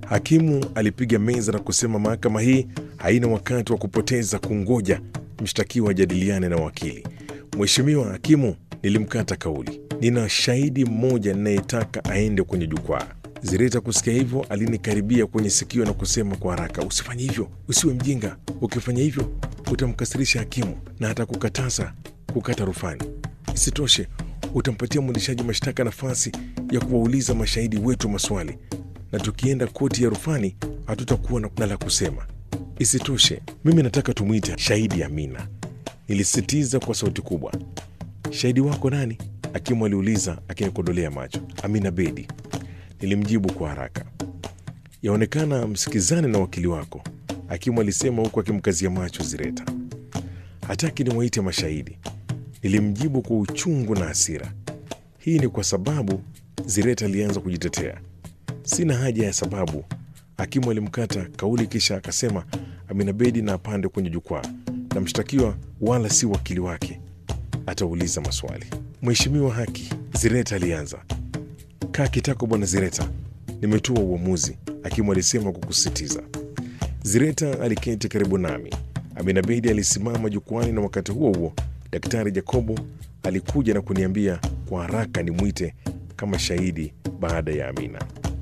Hakimu alipiga meza na kusema mahakama hii haina wakati wa kupoteza kungoja mshtakiwa ajadiliane na wakili. Mheshimiwa hakimu, nilimkata kauli. Nina shahidi mmoja ninayetaka aende kwenye jukwaa. Zireta kusikia hivyo alinikaribia kwenye sikio na kusema kwa haraka, usifanye hivyo, usiwe mjinga. Ukifanya hivyo utamkasirisha hakimu na atakukataza kukata rufani. Isitoshe, utampatia mwendeshaji mashtaka nafasi ya kuwauliza mashahidi wetu maswali, na tukienda koti ya rufani hatutakuwa na la kusema. Isitoshe, mimi nataka tumwite shahidi Amina, nilisisitiza kwa sauti kubwa. Shahidi wako nani? Hakimu aliuliza akinikodolea macho. Amina Bedi, nilimjibu kwa haraka. Yaonekana msikizane na wakili wako, hakimu alisema huku akimkazia macho Zireta. Hataki niwaite mashahidi, nilimjibu kwa uchungu na hasira. Hii ni kwa sababu, Zireta alianza kujitetea. Sina haja ya sababu, hakimu alimkata kauli, kisha akasema Amina Bedi na apande kwenye jukwaa, na mshtakiwa wala si wakili wake atauliza maswali. Mheshimiwa haki, Zireta alianza. Kaa kitako bwana Zireta, nimetoa uamuzi, hakimu alisema kwa kusisitiza. Zireta aliketi karibu nami. Amina Bedi alisimama jukwani, na wakati huo huo Daktari Jacobo alikuja na kuniambia kwa haraka nimwite kama shahidi baada ya Amina.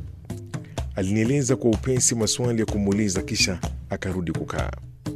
Alinieleza kwa upesi maswali ya kumuuliza, kisha akarudi kukaa.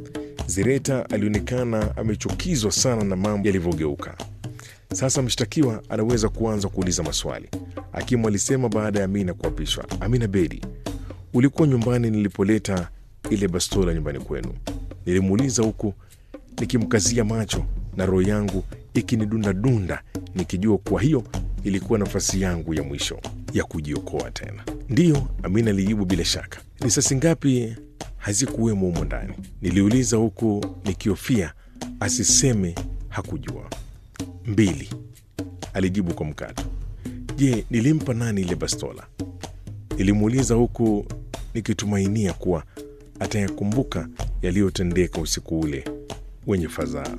Zireta alionekana amechukizwa sana na mambo yalivyogeuka. Sasa mshtakiwa anaweza kuanza kuuliza maswali, hakimu alisema baada ya Amina kuapishwa. Amina Bedi, ulikuwa nyumbani nilipoleta ile bastola nyumbani kwenu? Nilimuuliza huku nikimkazia macho na roho yangu ikinidundadunda nikijua kuwa hiyo ilikuwa nafasi yangu ya mwisho ya kujiokoa tena. Ndiyo, Amina alijibu bila shaka. Risasi ngapi hazikuwemo humo ndani? Niliuliza huku nikihofia asiseme hakujua. Mbili, alijibu kwa mkato. Je, nilimpa nani ile bastola? Nilimuuliza huku nikitumainia kuwa atayakumbuka yaliyotendeka usiku ule wenye fadhaa.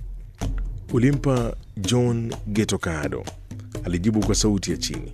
Ulimpa John Geto Kaado, alijibu kwa sauti ya chini.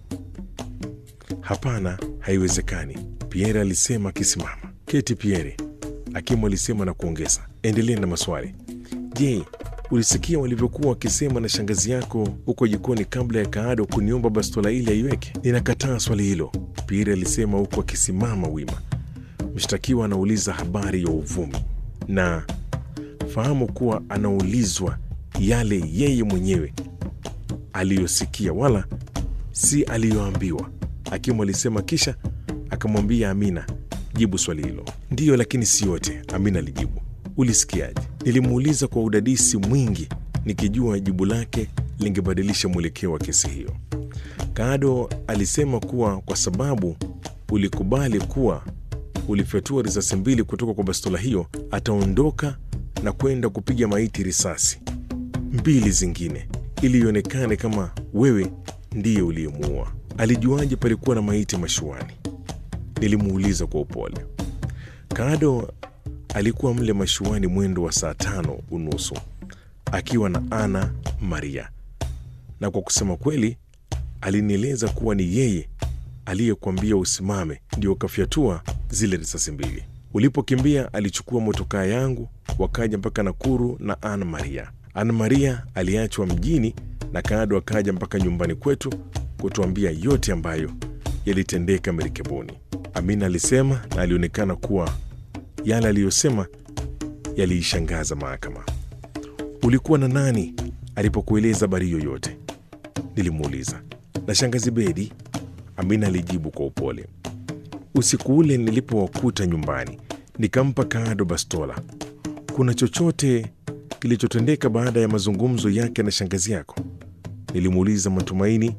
Hapana, haiwezekani, Pierre alisema akisimama. Keti Pierre, hakimu alisema na kuongeza, endelea na maswali. Je, ulisikia walivyokuwa wakisema na shangazi yako huko jikoni kabla ya Kaado kuniomba bastola ile aiweke? Ninakataa swali hilo, Pierre alisema huku akisimama wima. Mshtakiwa anauliza habari ya uvumi na fahamu kuwa anaulizwa yale yeye mwenyewe aliyosikia wala si aliyoambiwa, hakimu alisema, kisha akamwambia Amina, jibu swali hilo. Ndiyo, lakini si yote, Amina alijibu. Ulisikiaje? Nilimuuliza kwa udadisi mwingi, nikijua jibu lake lingebadilisha mwelekeo wa kesi hiyo. Kaado alisema kuwa kwa sababu ulikubali kuwa ulifyatua risasi mbili kutoka kwa bastola hiyo, ataondoka na kwenda kupiga maiti risasi mbili zingine ili ionekane kama wewe ndiye uliyemuua. Alijuaje palikuwa na maiti mashuani? Nilimuuliza kwa upole. Kaado alikuwa mle mashuani mwendo wa saa tano unusu akiwa na Ana Maria, na kwa kusema kweli alinieleza kuwa ni yeye aliyekuambia usimame ndio ukafyatua zile risasi mbili. Ulipokimbia alichukua motokaa yangu wakaja mpaka Nakuru na Ana Maria. Ana Maria aliachwa mjini na Kaado akaja mpaka nyumbani kwetu kutuambia yote ambayo yalitendeka merikebuni. Amina alisema na alionekana kuwa yale aliyosema yaliishangaza mahakama. Ulikuwa na nani alipokueleza habari yoyote? Nilimuuliza. Na shangazi Bedi, Amina alijibu kwa upole. Usiku ule nilipowakuta nyumbani, nikampa Kaado bastola. Kuna chochote kilichotendeka baada ya mazungumzo yake na shangazi yako? Nilimuuliza, matumaini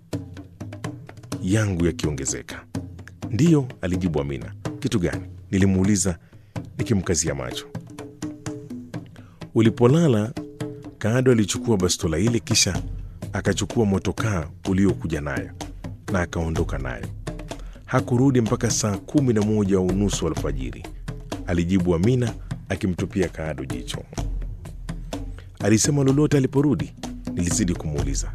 yangu yakiongezeka. Ndiyo, alijibu Amina. Kitu gani? Nilimuuliza nikimkazia macho. Ulipolala, Kaado alichukua bastola ile, kisha akachukua motokaa uliokuja nayo na akaondoka nayo. Hakurudi mpaka saa kumi na moja unusu alfajiri, alijibu Amina akimtupia Kaado jicho. Alisema lolote aliporudi? Nilizidi kumuuliza.